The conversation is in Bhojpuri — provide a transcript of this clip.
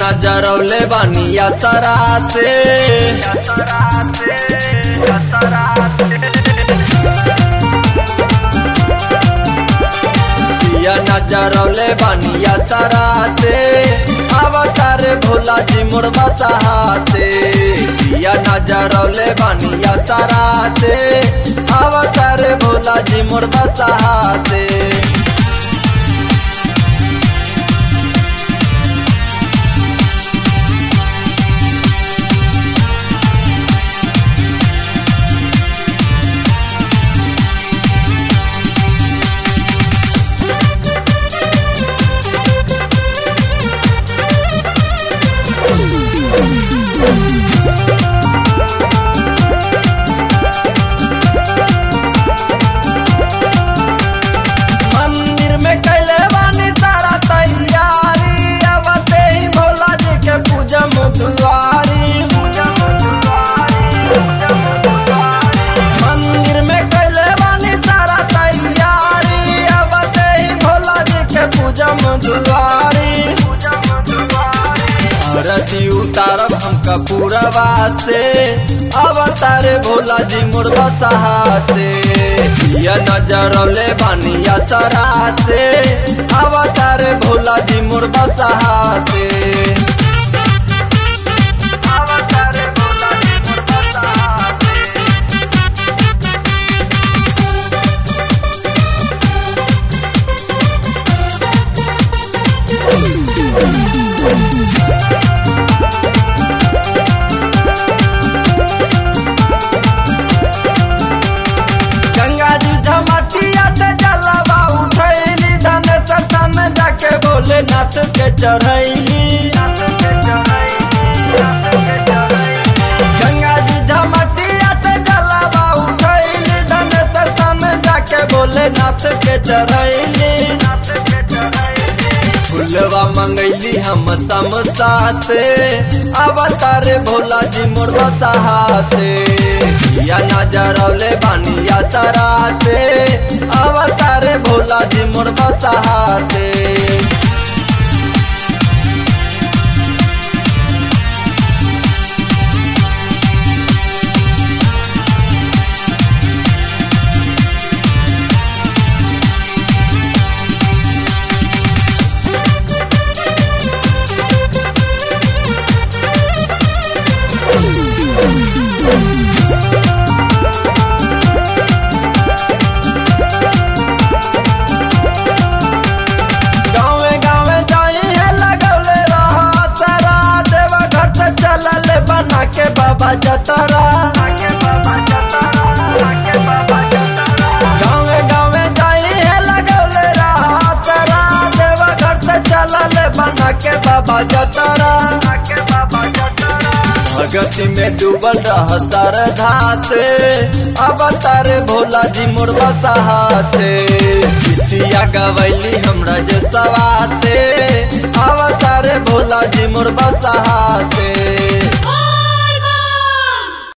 नजरौले बनिया सरा से दिया नजरौले बनिया सरा से अवतार भोला जी मुड़वा सहा से दिया नजरौले बनिया सरा से अवतार भोला जी मुड़वा सहा से मंदिर में कैले बानी सारा तैयारी अब ते ही भोला जी के पूजा मुदुआरी मंदिर में कैले बानी सारा तैयारी अब ते ही भोला जी के पूजा मुदुआरी आरती उतारब हमका पूरबा से अवतार भोला जी मुर्गा सहा से ये नजरौले बनिया सरा से अवतार भोला जी मुर्गा सहा से गंगा जी झमटिया से जलवा उठैली धन सतन जाके भोलेनाथ के चढ़ैली गंगा जी झमटिया से जलवा उठैली धन सतन जाके भोलेनाथ के चढ़ैली फुलवा मंगैली हम समसा से अवतार भोला जी मुर्गा सहा से या नजरौले बनिया सरा से अवतार भोला जी मुर्गा सहा से गाँवे गाँवे जाई है लगौले रहा तारा देवा घर से चलल बना के बाबा जतरा गाँवे गाँवे जाई है लगौले रहा तारा देवा घर से चलल बना के बाबा जतरा भगति में डूबल रह सरधा से अवतार भोला जी मुर्गा सहाते गीतिया गवैली हमरा जे सवा से अवतार भोला जी मुर्गा सहाते